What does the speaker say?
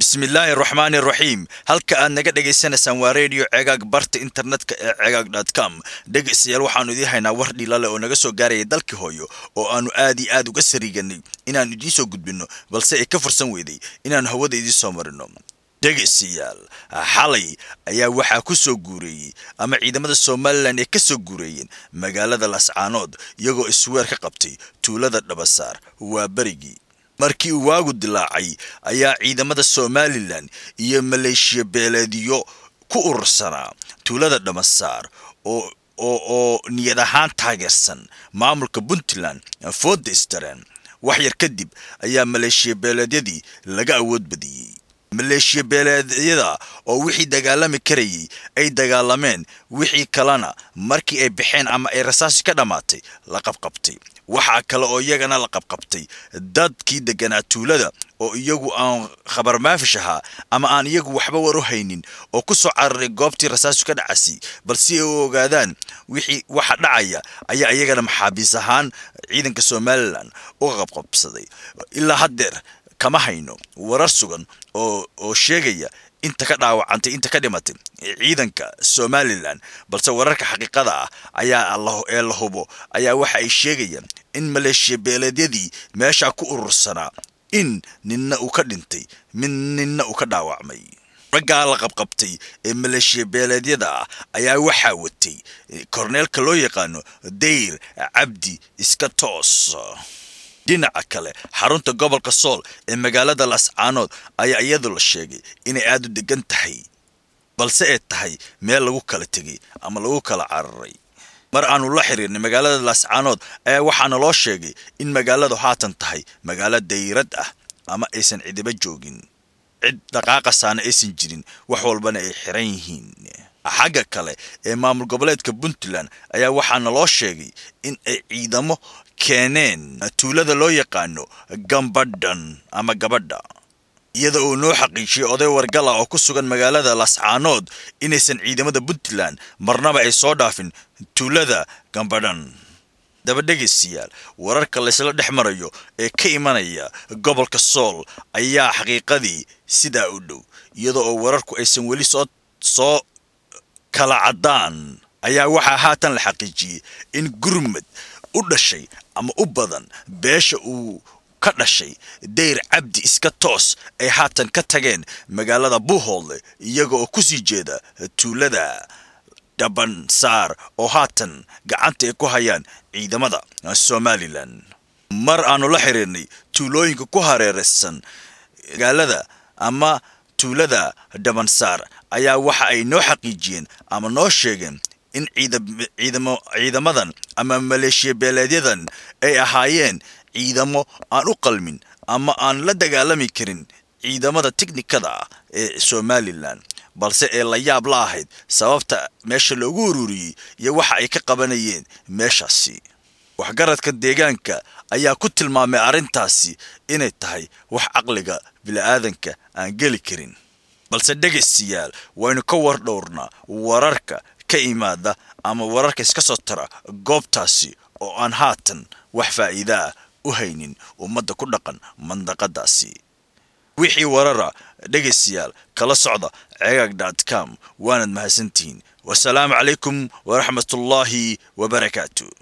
bismillaahi araxmaani araxiim halka aad naga dhagaysanaysaan waa redio cegaag barta internetka ee cegaag dot com dhegaystayaal waxaanu idiin haynaa war dhilale oo naga soo gaaraya dalkii hooyo oo aanu aad iyo aad uga sariiganay inaannu idiin soo gudbinno balse ay ka fursan weyday inaannu hawada idiin soo marino dhegaystayaal xalay ayaa waxaa ku soo guureeyey ama ciidamada somalilan ay ka soo guureeyeen magaalada lascaanood iyagoo isweer ka qabtay tuulada dhabasaar waa berigii markii uu waagu dilaacay ayaa ciidamada somalilan iyo maleeshiya beeleedyo ku urursanaa tuulada dhamasaar oo oo niyad ahaan taageersan maamulka puntland fooda istareen wax yar kadib ayaa maleeshiya beeleedyadii laga awood badiyey maleeshiya beeleedyada oo wixii dagaalami karayay ay dagaalameen wixii kalena markii ay baxeen ama ay rasaasi ka dhammaatay la qabqabtay waxaa kale oo iyagana la qabqabtay dadkii deganaa tuulada oo iyagu aan khabar maafish ahaa ama aan iyagu waxba war u haynin oo ku soo cararay goobtii rasaasu ka dhacasay balse ay u ogaadaan wixii waxa dhacaya ayaa iyagana maxaabiis ahaan ciidanka somalilan uga qabqabsaday ilaa haddeer kama hayno warar sugan oo oo sheegaya inta ka dhaawacantay inta ka dhimatay ciidanka somalilan balse wararka xaqiiqada ah ayaa ee la hubo ayaa waxa ay sheegayaan in maleeshiya beeleedyadii meeshaa ku urursanaa in ninna uu ka dhintay mid ninna uu ka dhaawacmay raggaa la qabqabtay ee maleeshiya beeleedyada ah ayaa waxaa watay korneelka loo yaqaano dayr cabdi iska toos dhinaca kale xarunta gobolka sool ee magaalada lascaanood ayaa iyadu la sheegay inay aada u degan tahay balse ay tahay meel lagu kala tegay ama lagu kala cararay mar aanu la xiriirnay magaalada lascaanood ayaa waxaana loo sheegay in magaaladu haatan tahay magaalo dayrad ah ama aysan cidiba joogin cid dhaqaaqasaana aysan jirin wax walbana ay xiran yihiin xagga kale ee maamul goboleedka puntland ayaa waxaana loo sheegay in ay ciidamo keeneen tuulada loo yaqaano gambadhan ama gabadha iyada oo noo xaqiijiyay oday wargala oo ku sugan magaalada lascaanood inaysan ciidamada puntland marnaba ay soo dhaafin tuulada gambadhan daba dhegaystayaal wararka laysla dhex marayo ee ka imanaya gobolka sool ayaa xaqiiqadii sidaa u dhow iyada oo wararku aysan weli soo soo kala caddaan ayaa waxaa haatan la xaqiijiyey in gurmad u dhashay ama u badan beesha uu ka dhashay dayr cabdi iska toos ay haatan ka tageen magaalada buuhoodle iyaga oo ku sii jeeda tuulada dhabansaar oo haatan gacanta ay ku hayaan ciidamada somalilan mar aanu la xiriirnay tuulooyinka ku hareeraysan magaalada ama tuulada dhabansaar ayaa waxa ay noo xaqiijiyeen ama noo sheegeen in ciidamadan ama maleeshiya beeleedyadan ay ahaayeen ciidamo aan u qalmin ama aan la dagaalami karin ciidamada tiknikada ah ee somalilan balse ee la yaab la ahayd sababta meesha loogu ururiyey iyo waxa ay ka qabanayeen meeshaasi waxgaradka deegaanka ayaa ku tilmaamay arrintaasi inay tahay wax caqliga bili-aadanka aan geli karin balse dhegaystayaal waynu ka war dhowrnaa wararka ka imaada ama wararka iska soo tara goobtaasi oo aan haatan wax faa'iida ah u haynin ummadda ku dhaqan mandaqadaasi wixii warara dhegaystayaal kala socda cegaag dot com waanad mahadsantihiin wasalaamu calaykum waraxmatullaahi wabarakaatu